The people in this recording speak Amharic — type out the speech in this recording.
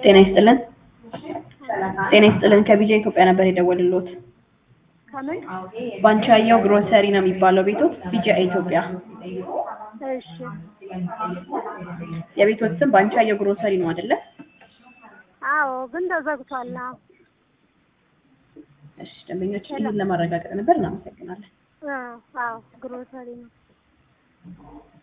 ጤና ይስጥልን። ጤና ይስጥልን። ከቢጃ ኢትዮጵያ ነበር የደወልልዎት። ከምን? ባንቻየው ግሮሰሪ ነው የሚባለው ቤቶት? ቢጃ ኢትዮጵያ። እሺ የቤቶት ስም ባንቻየው ግሮሰሪ ነው አይደለ? አዎ፣ ግን ተዘግቷል። አዎ እሺ፣ ደንበኞች ይህን ለማረጋገጥ ነበር። እናመሰግናለን። አዎ፣ ግሮሰሪ ነው።